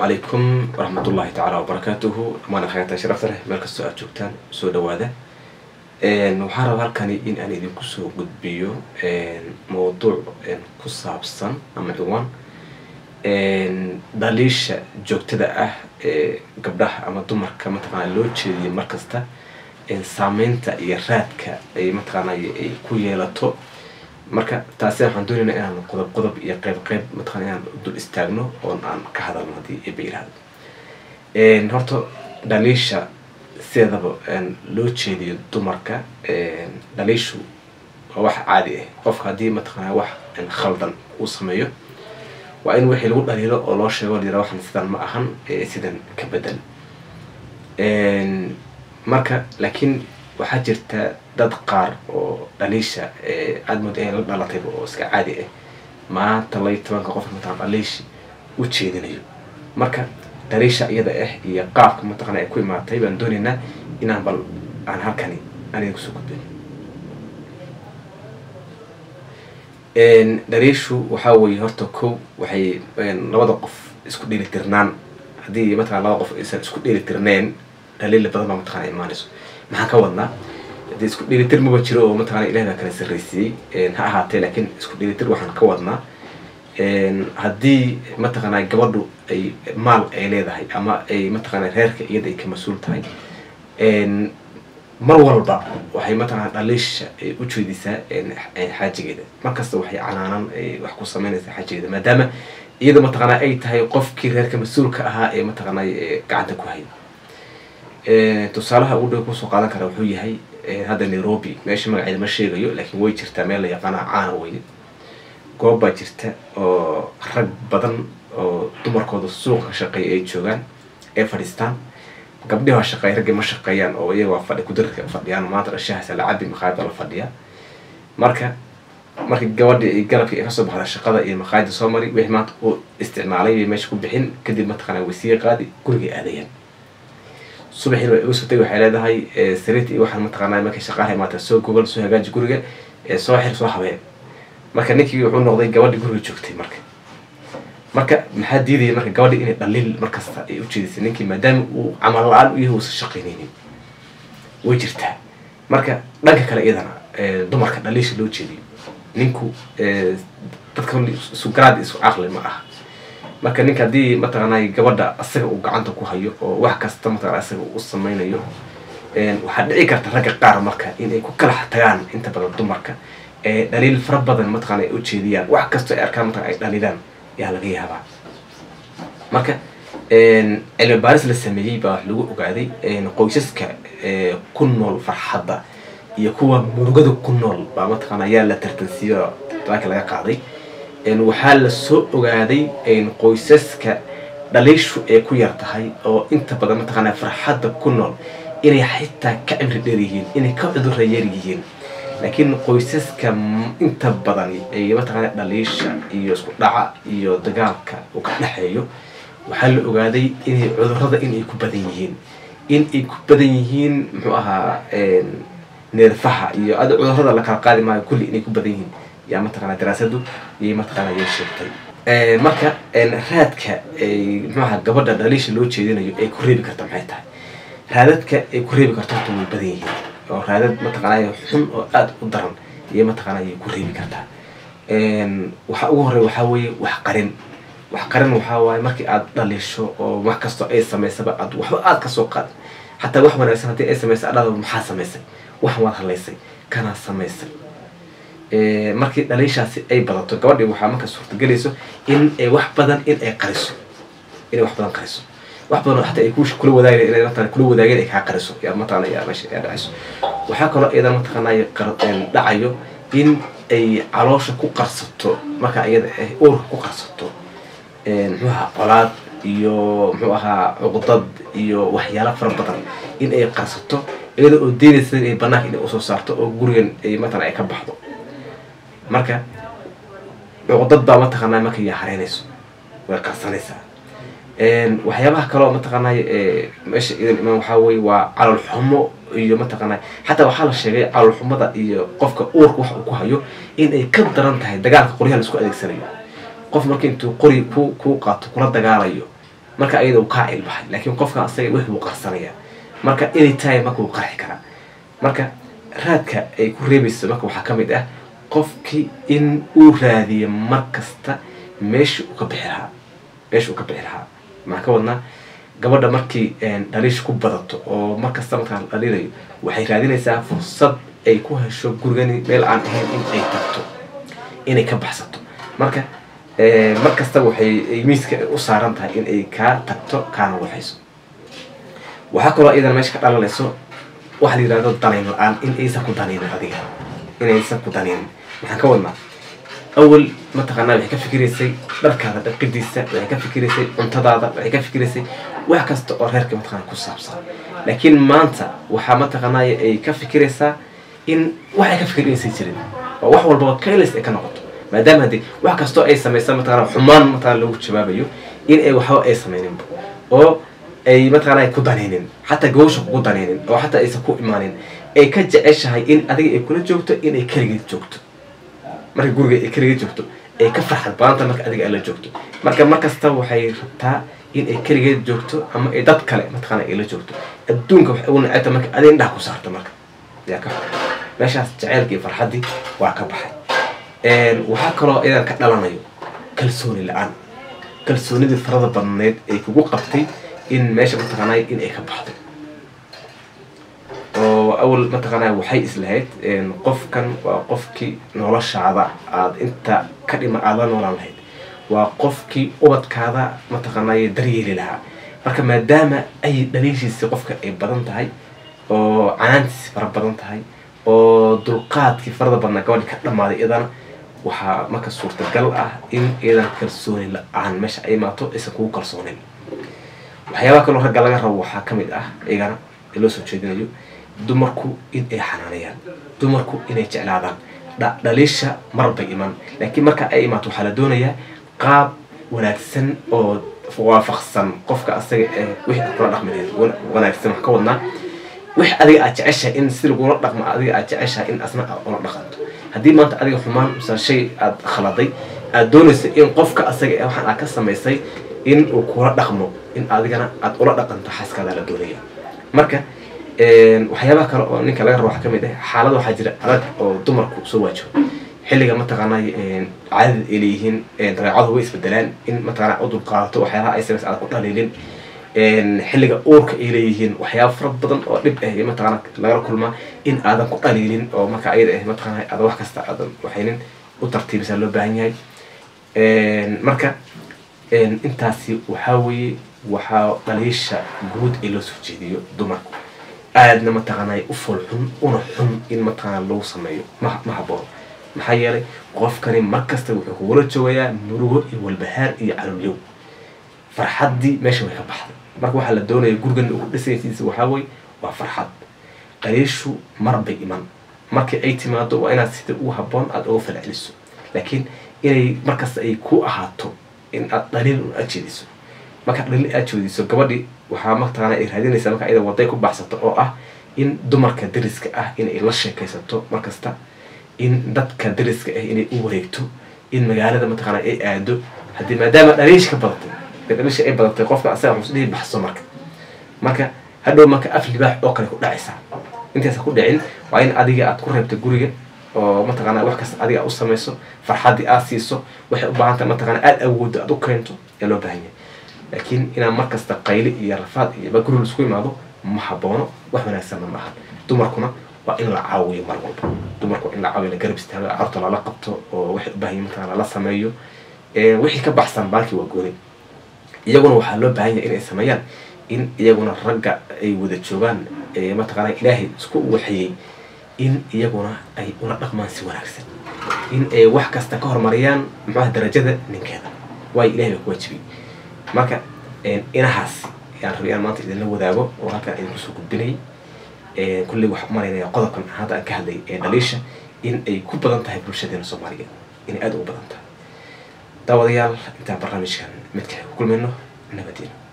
calaykum waraxmatullaahi tacaala wabarakaatuhu dhamaan akhayaata sharafta leh meel kastoo aad joogtaan soo dhawaada waxaan rabaa halkani in aan idinku soo gudbiyo mawduuc ku saabsan ama ciwaan dhaliisha joogtada ah ee gabdhaha ama dumarka mataqaana loo jeediyo markasta saameynta iyo raadka ay mataqaana ay ku yeelato marka taasi waxaan doonaynaa inaan qodob qodob iyo qeyb qeyb mataqana inaan dul istaagno oon aan ka hadalno haddii eba yirahdo horta dhaliisha sideedaba loo jeediyo dumarka dhaliishu waa wax caadi ah qofka haddii mataqana wax khaldan uu sameeyo waa in wixii lagu dhaliilo oo loo sheego layira waxan sidan ma ahan sidan ka bedel marka laakiin waxaa jirta dad qaar oo dhaliisha aada mooda inay la dhalatayba oo iska caadi ah maanta lay tobanka qof mataqana dhaliishi u jeedinayo marka dhaliisha iyada ah iyo qaabka mataqana ay ku imaatay baan doonaynaa inaan bal aan halkani aniga kusoo gudbin dhaliishu waxaa weeye horta kow waxay labada qof isku dheeli tirnaan haddii mataqana labada qof aysan isku dheeli tirneen dhaliila badan baa mataqana imaanayso maxaan ka wadnaa hadii isku dhelitir maba jiro oo mataqana ilahi baa kala sarraysiiyey ha ahaatee laakiin isku dhelitir waxaan ka wadnaa haddii mataqana gabadhu ay maal ay leedahay ama ay mataqana reerka iyada ay ka mas-uul tahay mar walba waxay mataqana dhaliisha ay u jeedisaa xaajigeeda markasta waxay canaanan wax ku sameynaysaa xaajigeeda maadaama iyada mataqana ay tahay qofkii reerka mas-uulka ahaa ee mataqana gacanta ku hayay tusaalaha ugu dhow kusoo qaadan kara wuxuu yahay hadda nairobi meesha magaceeda ma sheegayo laakiin way jirtaa meel la yaqaana caana weye goob baa jirta oo rag badan oo dumarkooda suuqa ka shaqeeya ay joogaan ay fadhiistaan gabdhihi waa shaqeeya raggii ma shaqeeyaan oo iyaga waa fadhi kudarka fadhiyaan maanta dhashahaasa la cabi maqaayada la fadhiya marka markii gabadhii ay galabkii ay kasoo baxda shaqada iyo maqaayada soo mari wixii maanta uu isticmaalay bay meesha ku bixin kadib mataqana wasiiqa qaadi gurigay aadayaan subaxiina way igu sotay waxay leedahay sariirta iyo waxaan mataqaanaa markay shaqaalaha imaata soo gogol soo hagaaji guriga soo xir soo habeen marka ninkii wuxuu noqday gabadhii guriga joogtay marka marka maxaa diidaya marka gabadhii inay dhaliil markasta ay ujeedisay ninkii maadaama uu camal la-aan u yahay uusan shaqaynaynin way jirtaa marka dhanka kale iyadana dumarka dhaliisha loo jeediyo ninku dadka isu garaad isu caqli ma aha marka ninka haddii mataqaanay gabadha asaga uu gacanta ku hayo oo wax kasta mataqana asaga uu sameynayo waxaa dhici karta ragga qaar marka inay ku kala tagaan inta badan dumarka dhaliil fara badan mataqana ay ujeediyaan wax kastoo ay arkaan mataqana ay dhaliilaan ayaa laga yaabaa marka cilmi baaris la sameeyey baa wax lagu ogaaday qoysaska ku nool farxadda iyo kuwa murugada ku nool baa mataqana ayaa la tartansiiyo daanka laga qaaday waxaa la soo ogaaday qoysaska dhaliishu ay ku yar tahay oo inta badan mataqaana farxadda ku nool inay xitaa ka cimri dheer yihiin inay ka cudurra yar yihiin laakiin qoysaska inta badani ay mataqaana dhaliisha iyo isku dhaca iyo dagaalka uu ka dhexeeyo waxaa la ogaaday inay cudurrada inay ku badan yihiin in ay ku badan yihiin muxuu ahaa neerfaha iyo ada cudurrada la kala qaadi maayo kulli inay ku badan yihiin yaa mataqana daraasadu yay mataqana yay sheegtay marka raadka mxuaha gabadha dhaliisha loo jeedinayo ay ku reebi karta maxay tahay raadadka ay ku reebi karto horta way badan yihiin oo raadad mataqanay xun oo aada u daran iyo mataqana yay ku reebi kartaa waxa ugu horey waxaa weeye wax qarin wax qarin waxaa waaye markii aad dhaliisho oo wax kastoo ay samaysaba aad waxba aada kasoo qaad xataa wax wanaagsan haddii ay samaysay adhada maxaa samaysay waxan waad hadlaysay kanaa samaysay markii dhaliishaasi ay badato gabadhii waxaa marka suurtagelayso in ay wax badan in ay qariso inay wax badan qariso wax badan hataa ay kula wadaageen inay mataqana kula wadaageen ay kaa qariso yaa mataqana yaa meesha yaa dhacayso waxaa kaloo iyada mataqanay dhacayo in ay caloosha ku qarsato marka iyada ah uurka ku qarsato muxuu ahaa colaad iyo muxuu ahaa cuqdad iyo waxyaalo fara badan in ay qarsato iyada oo deynaysa inay banaanka inay usoo saarto oo gurigan ay mataqana ay ka baxdo marka cuqdad baa mataqaanaa marka yaa hareynayso way qarsanaysaa waxyaabaha kaloo mataqaanay meesha idan imaan waxaa weye waa calool xumo iyo mataqaanay xataa waxaa la sheegay calool xumada iyo qofka uurka wax uu ku hayo in ay ka daran tahay dagaalka qoryaha laisku adeegsanayo qof marka intuu qori ku kuu qaato kula dagaalayo marka ayada uu kaa ilbaxay laakiin qofka asaga wix buu qarsanaya marka anytime marka uu qarxi karaa marka raadka ay ku reebayso marka waxaa ka mid ah qofkii in uu raadiyo mar kasta meesha uu ka bixi lahaa meesha uu ka bixi lahaa maxaa ka wadnaa gabadha markii dhaliisha ku badato oo mar kasta markaa la dhaliilayo waxay raadinaysaa fursad ay ku hesho gurigani meel aan ahayn in ay tagto inay ka baxsato marka mar kasta waxay miiska u saaran tahay in ay kaa tagto kaana waxayso waxaa kaloo iyadana meesha ka dhalanayso waxa la yidhahdo danayn la-aan in aysan ku danaynin adiga inaysan ku danaynin maxaan ka wadnaa awal mataqaanaa waxay ka fikiraysay dharkaada dhaqidiisa waxay ka fikiraysay cuntadaada waxay ka fikiraysay wax kasta oo reerka mataqana ku saabsan laakiin maanta waxaa mataqaanaa ay ka fikiraysaa in wax ay ka fikiraysan jirin oo wax walbaba kaylis ay ka noqoto maadaama haddii wax kastoo ay samaysa mataqana xumaan mataqana lagu jawaabayo in ay waxba ay samayninba oo ay mataqana ay ku danaynin xataa gawsha kugu danaynin oo xataa aysan ku imaanin ay ka jeceshahay in adiga ay kula joogto in ay keligeed joogto marka guriga ay keligeed joogto ay ka farxad badanta marka adiga ay la joogto marka mar kasta waxay rabtaa in ay keligeed joogto ama ay dad kale mataqana ay la joogto adduunka waxay ugu necebta marka adiga indhaha ku saarto marka yaa ka meeshaas jaceylkii iyo farxaddii waa ka baxay waxaa kaloo iyadan ka dhalanayo kalsooni la-aan kalsoonidii farada badneed ay kugu qabtay in meesha mataqaanay in ay ka baxdo oo awal mataqaanay waxay islahayd qofkan waa qofkii noloshaada aada inta ka dhima aada la noolaan lahayd waa qofkii ubadkaada mataqaanay daryeeli lahaa marka maadaama ay dhaliishiisi qofka ay badan tahay oo canaantiisi fara badan tahay oo dulqaadkii farada badnaa gabadhi ka dhammaaday iyadana waxaa marka suurtagal ah in iyadan kalsooni la-aan meesha ay imaato aysan kugu kalsoonin waxyaabaha kaloo ragga laga rabo waxaa ka mid ah iyagana ee loo soo jeedinayo dumarku in ay xanaanayaan dumarku inay jeclaadaan dhaliisha marbay iman laakiin marka ay imaato waxaa la doonayaa qaab wanaagsan oo waafaqsan qofka asaga ee wixii aad kula dhaqmi lahayd wanaagsan wax ka wadnaa wix adiga aad jeceshahay in si lagula dhaqmo adiga aad jeceshahay in asna aad ula dhaqanto haddii maanta adiga xumaan misal shay aad khaladay aad doonaysa in qofka asaga ee waxaan aad ka samaysay in uu kula dhaqmo in adigana aad ula dhaqanto xaaskaada la doonaya marka waxyaabaha kale oo ninka laga rabo waxaa kamid ah xaalada waxaa jira adag oo dumarku soo waajibo xilliga mataqaanay caadada ay leeyihiin dabeecadu way isbedelaan in mataqana u dulqaadato waxyaabaha ay samaysa aad ku dhaliilin xilliga uurka ay leeyihiin waxyaaba fara badan oo dhib ah mataqana lagala kulmaa in aadan ku dhaliilin oo marka ayada ah mataqana aad wax kasta aadan waxaynin u tartiibisa loo baahan yahay marka intaasi waxaa weeye waxaa dhaliisha guud ee loo soo jeediyo dumarku aadna mataqaanay u fool xun una xun in mataqaana lagu sameeyo ma ma haboono maxaa yeelay qofkani mar kasta wuxuu kugula joogayaa murugo iyo walbahaar iyo calolyow farxaddii meesha way ka baxday marka waxaa la doonaya gurigan ugu dhisaysiisa waxaa weye waa farxad dhaliishu mar bay iman markii ay timaado waa inaad sida ugu habboon aada uga falceliso laakiin inay markasta ay ku ahaato in aad dhaliil un aad jeediso marka dhaliil aad jeediso gabadhi waxaa mataqaana ay raadinaysaa marka iyada waday ku baxsato oo ah in dumarka dariska ah inay la sheekaysato markasta in dadka dariska ah inay u wareegto in magaalada mataqaana ay aado haddii maadaama dhaliish ka badatay dhaliisha ay badatay qofka asaga wuxuu dhihi baxso marka marka hadhow marka af libaax oo kale ku dhacaysaa intaasa ku dhicin waa in adiga aad ku reebta guriga oo mataqaana wax kasta adiga u samayso farxaddii aad siiso waxay u baahanta mataqana aada awooddo aad u keento ayaa loo baahan yahay laakiin inaan mar kasta qayli iyo rafaad iyo bagurul isku imaado ma haboono wax wanaagsanna ma aha dumarkuna waa in la caawiyo mar walba dumarku waa in la caawiyo la garab istaago carurta lala qabto oo waxay u baahan yihin mataqana lala sameeyo wixii ka baxsan baalkii waa gooni iyaguna waxaa loo baahan yahay inay sameeyaan in iyaguna ragga ay wada joogaan mataqaana ilaahay isku waxeeyey in iyaguna ay ula dhaqmaan si wanaagsan in ay wax kasta ka horumariyaan muxuaha darajada ninkeeda waayo ilahay baa ku waajibiyey marka inahaas ayaan rabay aan maanta idinla wadaago oo halkaan idinku soo gudbinay kulley waxaan umalaynaya qodobkan hadda aan ka hadlay ee dhaliisha in ay ku badan tahay bulshadeena soomaaliyeed inay aada ugu badan tahay daawadayaal intaan barnaamijkan midka ku kulmayno nabadiina